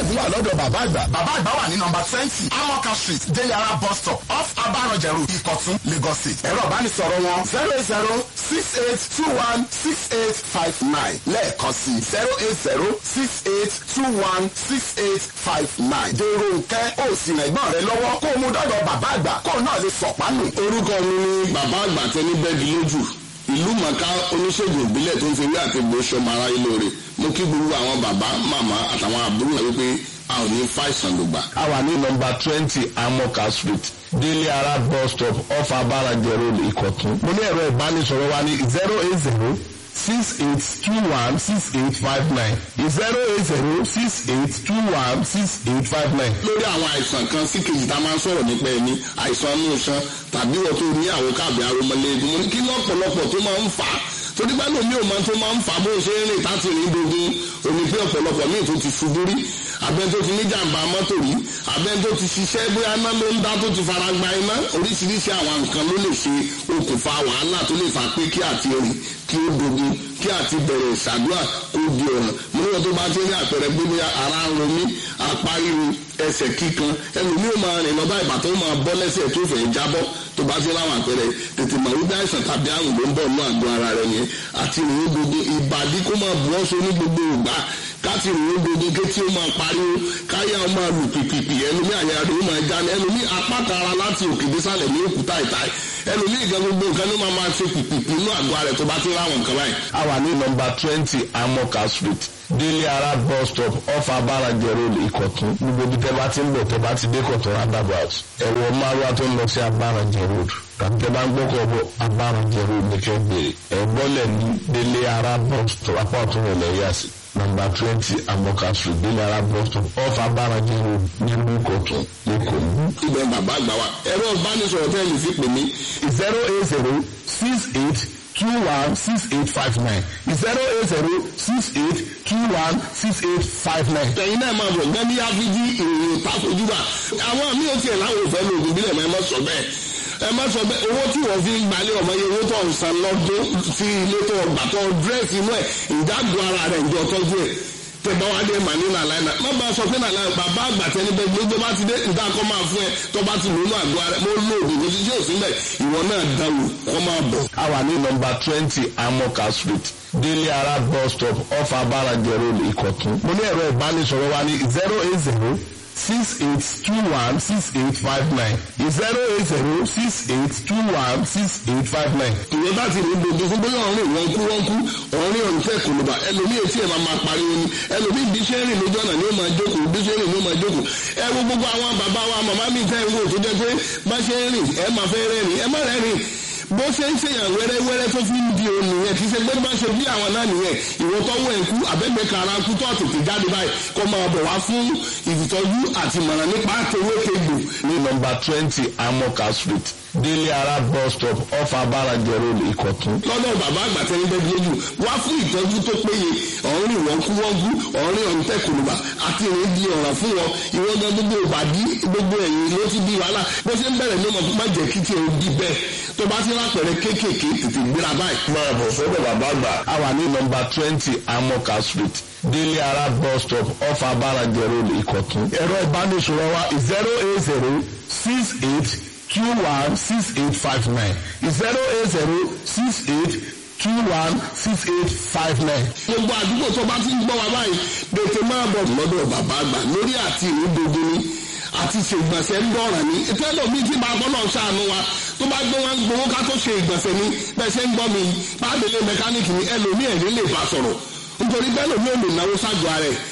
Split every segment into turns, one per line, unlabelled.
oògùn wà lọ́dọ̀ bàbá àgbà. bàbá àgbà wà ní nọmba twenty amoka street deyara bus stop off abarọ̀jẹ̀rù ìkọ̀tún lagos state. ẹ̀rọ ìbánisọ̀rọ̀ wọn zero eight zero six eight two one six eight five nine lẹ́ẹ̀kan sí zero eight zero six eight two one six eight five nine. dèrò nkẹ́ ó sì rìn ẹ̀gbọ́n rẹ lọ́wọ́ kó o mú dọ́dọ̀ bàbá àgbà kó o náà lè sọ̀pánù.
orúkọ mi ni bàbá àgbà tẹni bẹ́ẹ̀dì lójú ìlú mọ̀ká oníṣègùn ìbílẹ̀ tó ń fi ewé àti egbò ṣọmọ aráyé lóore mo kí gbogbo àwọn bàbá màmá àtàwọn àbúrò rẹ wípé a ò ní fàìsàn lògbà.
a wà ní nọmba twenty amoka street délé ara bus stop off abarajẹ road ìkọ̀tún. mo ní ẹ̀rọ ìbánisọ̀rọ̀ wa ní zero eight zero six eight two one six eight five nine zero eight zero six eight two one six eight five nine.
lórí àwọn àìsàn kan sí kejì tá a máa ń sọ̀rọ̀ nípa ẹni àìsàn inú iṣan tàbí wọ́n tó ní àwọn káàbì aromọlẹ́gun mo ní kí lọ́pọ̀lọpọ̀ tó máa ń fà á torí bá lómi ò máa tó máa ń fà á bó ṣe ń rìn láti rìn dogun òní pé ọ̀pọ̀lọpọ̀ míì tó ti ṣubú rí abẹ́ tó ti níjàmbá mọ́tò rí abẹ́ tó ti ṣiṣẹ́ bóyá iná ló ń dá tó ti fara gba iná oríṣiríṣi àwọn nǹkan ló lè ṣe okùnfà wàhálà tó lè fà pé kí àti rìn kí ó dogun kí àti bẹ̀rẹ̀ ìṣàdúrà kó di ọ̀nà mo níwọ̀n tó bá ti rí àpẹẹrẹ pé bóyá ara ń ro mí apá ríru ẹsẹ̀ kíkan ẹlòmíì ó máa rìn lọ́ba ìbà tó máa bọ́ lẹ́sẹ̀ tó fẹ́ jábọ́ tó bá ti ráwọn àpẹẹrẹ tètè mọ̀ wípé àìsàn tàbí àrùn ló ń bọ̀ nínú àgọ́ ara rẹ̀ yẹn àti ìrìn gbogbo ìbàdí kó máa bù ọ́ so ní gbogbo ìgbà káti ìrìn gbogbo kétí ó máa pariwo káyà ó máa lù pìpìpì ẹlòmíì àyà rẹ̀ ó máa já ní ẹlòmíì apáta ara láti òkè désàlẹ̀ ní òkúta ìta ẹlòmíì ìgbà gbogbo nǹkan ló máa máa ṣe pìpìpì inú àgọ́ ara rẹ̀ tó bá ti ráwọn nǹkan báyìí.
a wà ní nọmba twenty amoka street délé ara bus stop off abarajẹ road ìkọ̀tún gbogbo ibi tẹ́ bá ti ń bọ̀ tẹ́ bá ti dé kọ̀tún roundabout ẹ̀wọ̀ márùwá tó ń lọ sí abarajẹ road tàbí tẹ́ bá ń gbọ́kọ̀ bọ̀ abarajẹ road ní kẹ́ gbèrè ẹ̀gbọ́lẹ̀ ní délé ara bus stop apá ọ̀tún rẹ̀ lẹ́yà sí nọmba twenty amoka street délé ara bus stop off abarajẹ road nílùú ìkọ̀tún lẹ́kọ̀ọ́.
ibẹ̀ bàbá àgbà wa ẹ̀rọ ìbánisọ̀rọ̀ tẹ́ lè fi pè mí
zero eight zero six eight two one six eight five nine zero eight zero six eight two one six eight five nine.
tẹ̀yin náà máa bọ̀ gbẹ́mí áfíjí ìròyìn pàfojúbà àwọn mi ò tiẹ̀ láwọn òfẹ́ lo ògùn bílẹ̀ mọ́ ẹ má sọ bẹ́ẹ̀ ẹ má sọ bẹ́ẹ̀ owó tí wọ́n fi ń gbalẹ̀ ọmọ yẹn owó tó ń san lọ́dún sí ilé tó gbà tó dírẹ́sì inú ẹ̀ ìdágbò ara rẹ̀ ìjọ tọ́jú ẹ̀ tẹ̀gbọ́n wa dé mà ní nàlàyé náà má bàa sọ pé nàlàyé bàbá àgbà tẹni bẹ gbogbo bá ti dé nǹkan akọ máa fún ẹ tó bá ti lónú àgọ́ rẹ mo lo òògùn kò sí sí òsín bẹ́ẹ̀ ìwọ náà dáwò kọ́ máa bọ̀.
a wà ní nọmba twenty amoka street délé ara bus stop off abarajẹ road ìkọ̀tún. mo ní ẹ̀rọ ìbánisọ̀rọ̀ wa ní zero eight zero six eight two one six eight five nine zero eight zero six eight two one six eight five nine.
ìwé bá ti rí gbogbo fún bóyá ọ̀rìn wọn kú wọn kú ọ̀rìn ọ̀rìn tẹ̀ kò ló bá ẹlòmíì etí ẹ̀ máa máa pariwo ni ẹlòmíì bí ṣe ń rìn lójú ọ̀nà ni ó máa jókòó bí ṣe ń rìn ni ó máa jókòó ẹ wo gbogbo àwọn bàbá wa màmá mi tẹ́ ń wò tó jẹ́ pé bá ṣe ń rìn ẹ máa fẹ́ rẹ́rìn ẹ má rẹ́rìn bó ṣe ń ṣèyàn wẹ́rẹ́wẹ́rẹ́ tó fi ń di òun nìyẹn kì í ṣe pé bá ṣe bí àwọn náà nìyẹn ìwọ tọ́wọ́ ẹ̀ kú abẹ́gbẹ́ kara kú tó tètè jáde báyìí kó máa bọ̀ wá fún ìtọ́jú àti ìmọ̀ràn nípa àtẹwé kegbò.
ní nọmba twenty amoka street délé ara bus stop off abarajẹ road ìkọ̀tún.
lọ́dọ̀ bàbá àgbà tẹ́ni bẹ́ẹ̀ lójú wá fún ìtọ́jú tó péye ọ̀rìn wọ́n kú wọ́n kú ọ̀rìn ọ̀rìn tẹ̀kùnùbà àti ìrìn di ọ̀ràn fún wọn ìwọ́n gan gbogbo ìbàdí gbogbo ẹ̀yìn ló ti di wàhálà bó ṣe ń bẹ̀rẹ̀ ní ọmọ má jẹ́ kí tiẹ̀ di bẹ́ẹ̀ tó bá ti lápẹ̀rẹ̀ kéékèèké tètè gbéra báyìí.
máa bọ̀ sọ́dọ̀ bàbá àgbà. a wà ní nọmba twenty amoka street délé ara bus stop off abarajẹ road ìkọ̀tún. ẹ̀rọ ìbánisọ̀rọ̀ wa zero eight zero six eight two one six eight five nine zero eight zero six eight two one six eight five nine.
gbogbo àdúgbò tó bá ti ń gbọ́ wa báyìí tètè máa bọ̀ lọ́dọ̀ bàbá àgbà lórí àti ìrúdodo ni àti ṣe ìgbọ̀nsẹ̀ ń dọ̀ràn ní tẹ́lọ̀ mi ti máa gbọ́dọ̀ ṣàánú wa tó bá gbé wọn gbowó ká tó ṣe ìgbọ̀nsẹ̀ ni bẹ́ẹ̀ ṣe ń gbọ́ mi pàdélé mẹkáníìkì ni ẹlòmíì ẹ̀rín lè bá sọ̀rọ̀ nítorí bẹ́ẹ̀ lòmí ò lè náwó ságọ́ ara ẹ̀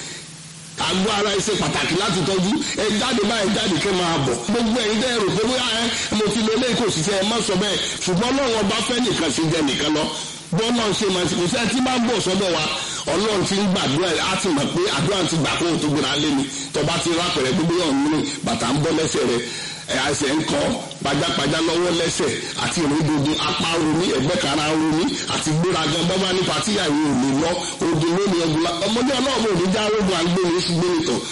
àgọ́ ara ẹ ṣe pàtàkì láti tọ́jú ẹ jáde báyìí jáde kẹ́ máa bọ̀ gbogbo ẹ̀yin dẹ́ rò pé bóyá ẹ mo ti lo eléyìí kò sì ṣe ẹ má sọ bẹ́ẹ̀ ṣùgbọ́n lọ́wọ́ bá fẹ́ nìkan ṣe jẹ nìkan lọ bọ́ọ̀lù ṣe máa ti kò sẹ́ tí máa ń bọ̀ sọ́dọ̀ wa ọlọ́run ti ń gbàdúrà á ti mọ̀ pé àdúrà ti gbà kó o tó gbéra lé mi tọba ti rápẹ̀rẹ̀ gbogbo yọ̀ nínú bàtà ń bọ́ lẹ́sẹ̀ rẹ̀ ẹsẹ̀ ń kọ́ pajápajá lọ́wọ́ lẹ́sẹ̀ àti ìrìndòdò apá romi ẹ̀gbẹ́ kara romi àti gbéragan bábá nípa tíyàwó ò lè lọ odò lónìí ọdún la ọmọdé ọlọ́run ò ní já rogun àgbèrè ṣùgbọ́n nìtọ̀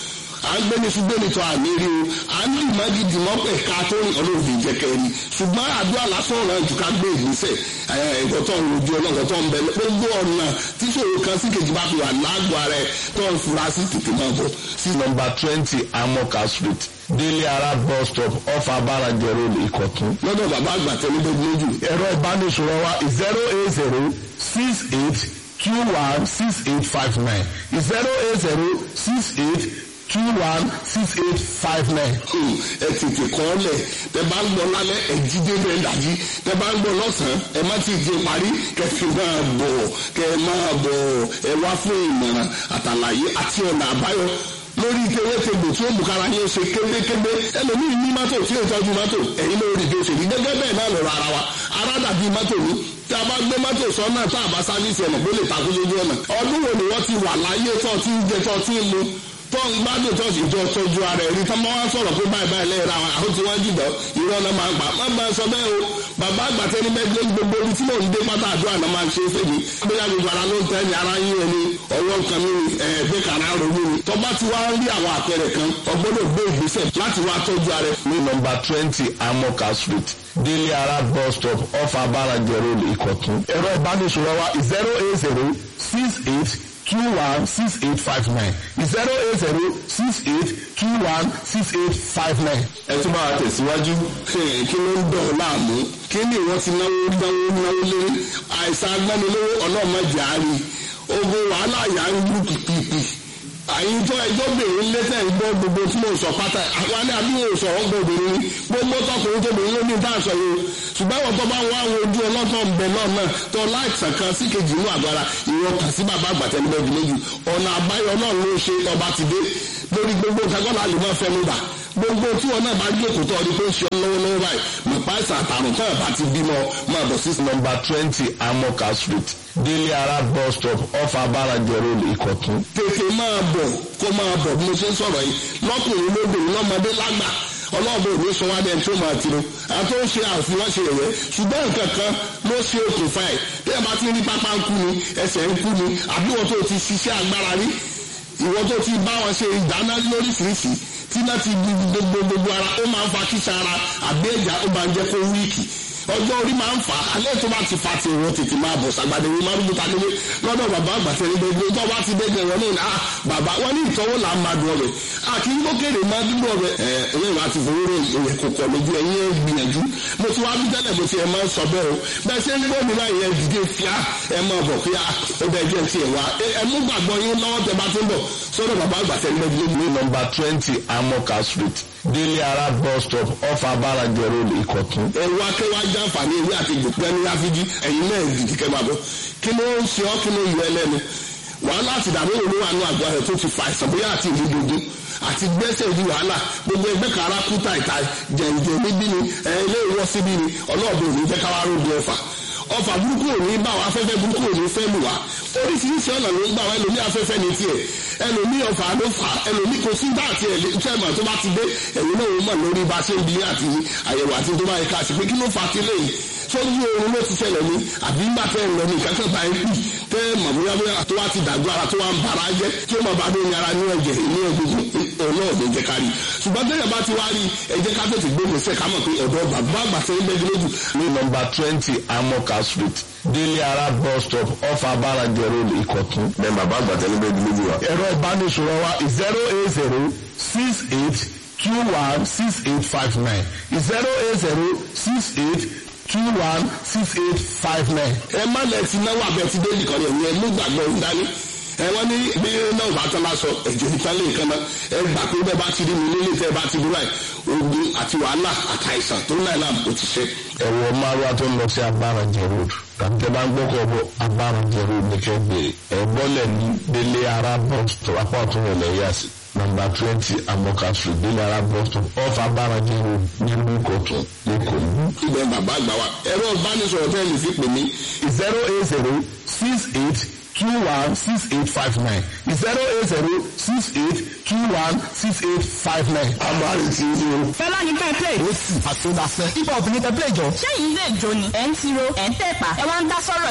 à ń gbé ní ṣùgbọ́n ní tọ́ àmì rí o à ń lì má gidi mọ́ pẹ̀ ká tó rìn ọlọ́run lè jẹ́ kẹ́rin ṣùgbọ́n àdúrà lásán ọ̀ràn jù ká gbé ìgbésẹ̀ ẹ̀kọ́ tó ń rojú ọlọ́run tó ń bẹ gbogbo ọ̀nà tí ṣòro kan sí kejì bá fi wà lágọ̀ọ́ rẹ̀ tó ń fura sí tètè máa bọ̀ sí
nọmba twenty amoka street délé ara bus stop off abarajẹ road ìkọ̀tún.
lọ́dọ̀ bàbá àgbà tẹ́lẹ̀ lójú
ẹ̀rọ ìbánisọ̀rọ̀ wa zero eight zero six eight two one six eight five nine zero eight zero six eight two one six eight five nine.
ẹ tètè kọ́ lẹ̀ tẹ bá ń gbọ́ lálẹ́ ẹ jí débẹ̀ ń dàjí tẹ bá ń gbọ́ lọ́sàn-án ẹ má ti di parí kẹfì máa bọ̀ kẹ máa bọ̀ ẹ wá fún ìmọ̀ràn àtàlàyé àti ọ̀nà àbáyọ lórí kéwétegbò tí ó mú kára yín ṣe kébékébé ẹlòmíì ní mọ́tò tí ó tọ́jú mọ́tò ẹ̀yin ló rí bí ó ṣe rí gẹ́gẹ́ bẹ́ẹ̀ náà lọ́rọ̀ ara wa ara dàbí mọ́tò ní tí a bá gbé mọ́tò sọ́nà tá a bá sáfíìsì ọ̀nà kó lè takú lójú ọ̀nà ọdún wo ni wọ́n ti wà láyé tó ti ń jẹ tó ti ń mu tó ń gbádùn tó sì jọ tọ́jú ara ẹ̀rí tó máa ń sọ̀rọ̀ pé báyìí báyìí lẹ́yìn ra àwọn tí wọ́n jùlọ irọ́ náà máa ń pa má máa sọ bẹ́ẹ̀ o bàbá àgbàtẹ́ ní mẹ́gbẹ́ gbogbo ibi tí mò ń dé pátá àdúrà náà máa ń ṣe é fèmí bóyá gbogbo ara ló ń tẹ́ ní ara yín ẹni ọwọ́ nǹkan mi ẹ̀ẹ́dẹ́ kàrá ronú ni tó bá ti wá ń rí àwọn àpẹẹrẹ kan ọgbọ́dọ̀ gbé ìgbésẹ̀ láti wá tọ́jú ara ẹ̀.
ní nọmba twenty amoka street délé ara bus stop off abarajẹ road ìkọ̀tún. ẹ̀rọ ìbánisọ̀rọ̀ wa zero eight zero six eight two one six eight five nine zero eight zero six eight two one six eight five nine.
ẹ tún bá wa tẹ̀síwájú kí ló ń dọ̀ ọ́ láàmú kí ni ìwọ́n ti náwó náwó náwó lé àìsàn agbẹ́nilówó ọlọ́mọdé àárín ogun wàhálà yà ń lù pìpìpì àyíjọ ẹjọ́ bèrè lẹ́tẹ̀ ń gbọ́ gbogbo tí mo sọ pátá àwọn alẹ́ àbí mo sọ̀rọ̀ gbọ́ obìnrin ni gbogbo tọkùnrin tó bèrè lómi tá a sọ yìí ṣùgbọ́n àwọn tó bá wá àwọn ojú ọlọ́tọ̀ ń bẹ náà náà tó láìsàn kan sí kejì inú àgbára ìwọ kà sí bàbá àgbàtẹ́lẹ́gbẹ̀ẹ́ méjì ọ̀nà àbáyọ náà ló ṣe ọba ti dé lórí gbogbo kagbọ́n àlè máa fẹ́ mi bà gbogbo tí wọn náà bá gbé kòtò ọdún tó ń ṣe lọ́wọ́lọ́wọ́ báyìí mọ̀pá ìsàn àtàrùn tó ẹ̀ bá ti bímọ máa bọ̀ sí
nọmba twenty amoka street délé ara bus stop off abarajẹ road ìkọ̀tún.
tètè máa bọ̀ kó máa bọ̀ bí mo ṣe ń sọ̀rọ̀ yìí lọ́kùnrin lóbìnrin lọ́mọdé lágbà ọlọ́ọ̀bẹ òní sọ wá dẹ́n tó máa tiro àti ó ń ṣe àfihàn ṣe ẹ̀yẹ ṣùgbọ́n nǹkan kan ló ṣe okùnfà ẹ̀ bí ẹ bá ti rí pápá ń kú ni ẹsẹ̀ ń kú ni àbí wọn tó ti ṣiṣẹ́ agbára rí ìwọ tó ti bá wọn ṣe ìdáná lóríṣiríṣi tí náà ti gbogbo gbogbo ara ó máa ń fa kíṣà ara àbí ẹ̀já ó máa ń jẹ́ kó wíìkì ọjọ́ orí máa ń fà á alẹ́ tó bá ti fa ti ìwọ tètè máa bọ̀ sàgbàdé ìwé márùn bùtà nílé lọ́dọ̀ bàbá àgbàtẹ́ ní gbogbo tó bá ti dẹ́gbẹ̀ wọn náà ah bàbá wọn ní ìtọ́wò là ń máa dùn ọbẹ̀ a kì í gbókèrè máa dúró ọbẹ̀ ẹ ẹlẹ́yìn wa ti fowó rẹ̀ ìyẹn kò kọ̀ lójú ẹ̀yìn ẹ̀ gbìyànjú mo ti wá bí tẹ́lẹ̀ mo ti ẹ̀ máa ń sọ bẹ́ẹ̀ o bẹ́ẹ̀ ṣe ń gbọ́ mi báyìí ẹ dìde fíà ẹ máa bọ̀ fíà ó bẹ́ẹ̀ jẹ́ ti ẹ̀ wá ẹ mú gbàgbọ́ yín lọ́wọ́ tẹ bá ti ń bọ̀ sọ́dọ̀ bàbá àgbàtẹ́ ní gbogbo
ní nọmba twenty amoka street délé ara bus stop off abarajẹ road ìkọ̀tún.
ẹ̀rọ akẹ́wà jàǹfààní ewé àti ìgbòkúta ní áfíjí ẹ̀yin náà dìdí kẹ́ máa bọ̀ kí ló ń ṣe ọ́ kí ló yọ ẹlẹ́nu wàhálà àti ìdààmú òru wà ní àgọ́ rẹ̀ tó ti fa àìsàn bóyá àti ìlú dogun àti gbẹ́sẹ̀ di wàhálà gbogbo ẹgbẹ́ kan ara kú tàìtà jẹ̀ǹjẹ̀ níbí ni ilé ìwọ́ síbí ni ọlọ́ọ̀dẹ òní fẹ́ káwá rògbò ẹ̀fà ọfà burúkú òní bá wa afẹ́fẹ́ burúkú òní fẹ́ lù wá oríṣiríṣi ọ̀nà ló ń gbà wá ẹlòmí afẹ́fẹ́ ní tiẹ̀ ẹlòmí ọfà ló fà ẹlòmí kò sí dáàtì ẹ̀ tẹ́ẹ̀mà tó bá ti dé ẹ̀yìn náà ó mọ̀ lórí bá ṣe ń bi àti àyẹ̀wò àti tó bá yẹ ká sí pé kí ló fà á ti léyìí sójú oorun ló ti ṣẹlẹ̀ ní àbí ńgbà tẹ́ ẹ̀ lọ ní ìkẹ́kẹ́ bá ẹ kú tẹ́ ẹ mọ̀ bóyá bóyá tó wá ti dàgbọ́ ara tó wá ń bara jẹ́ tí ó mọ̀ bá dé ní ara ní ẹ̀jẹ̀ ní egungun ọ̀nà ọ̀dẹ̀ jẹ́ kárí ṣùgbọ́n tẹ́lẹ̀ bá ti wá rí ẹ jẹ́ ká tètè gbé gbèsè ká mọ̀ pé ọ̀dọ́ bàbá àgbà tẹ́ ń bẹ́ẹ̀ lójú.
ní nọmba twenty amoka street délé ara bus stop off abarajẹ road ìkọ̀tún.
bẹ́ẹ̀ bàbá àgbà tẹ́ ń bẹ́ẹ̀ lójú wa.
ẹ̀rọ ìbánisọ̀rọ̀ wa zero eight zero six eight two one six eight five nine zero eight zero six eight two one six eight five nine.
ẹ má lẹ ti náwó abẹ ti dé nìkan yẹn ẹ mú gbàgbọ́ ń dání ẹ wọ́n ní bí náà bá tán lásọ ẹ̀jẹ̀ níta lè kan náà ẹ gbà pé bẹ́ẹ̀ bá ti rí mi nílé tẹ́ bá ti dúró ẹ̀ ogun àti wàhálà àtàìsàn tó náà náà ó ti ṣe.
ẹ̀wọ̀ márùwá tó ń lọ sí abárànjẹ road tàbí tẹ́ bá ń gbọ́kọ̀ bọ̀ abárànjẹ road ní kẹ́ gbèrè ẹ̀ bọ́lẹ̀ ní délé ara bus stop apá ọ̀tún rẹ̀ lẹ́yà sí nọmba twenty amoka street délé ara bus stop off abárànjẹ road nílùú ìkọ̀tún lẹ́kọ̀ọ́.
ibẹ̀ bàbá àgbà wa ẹ̀rọ ìbánisọ̀rọ̀ tẹ́ lè fi pè mí
zero eight zero six eight two one six eight five nine zero eight zero six eight two one six eight five nine.
amárì tí ní o.
fẹ́lá ní ká play.
ó sì àtúndàfẹ́.
hip hop ní tẹ play jọ.
ṣé yìí lè jó ni ẹ̀ ń tiro ẹ̀ ń tẹ̀pá ẹ̀ wá ń dá sọ́rọ̀ ìjó.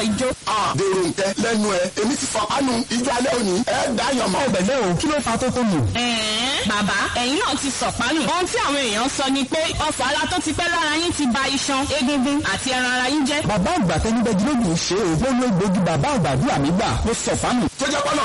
dèrò nkẹ lẹ́nu ẹ èmi ti fọ kánú ijó alẹ́ òní ẹ dáyàn mọ́.
ọbẹ̀ o kí ló fa tó tó mù.
ẹ̀ẹ́n bàbá ẹ̀yin náà ti sọ̀pánù. ohun tí àwọn èèyàn sọ ni pé ọfọ̀ ara tó ti pẹ́ lára yín ti ba iṣan egungun àti ẹran ara yín jẹ́.
bàbá àgbà tẹnibẹ́gi lóògùn ṣe é ó ló gbógi bàbá àgbàdúrà mi gbà ló sọ fánù.
tó jẹ́ pọ́nà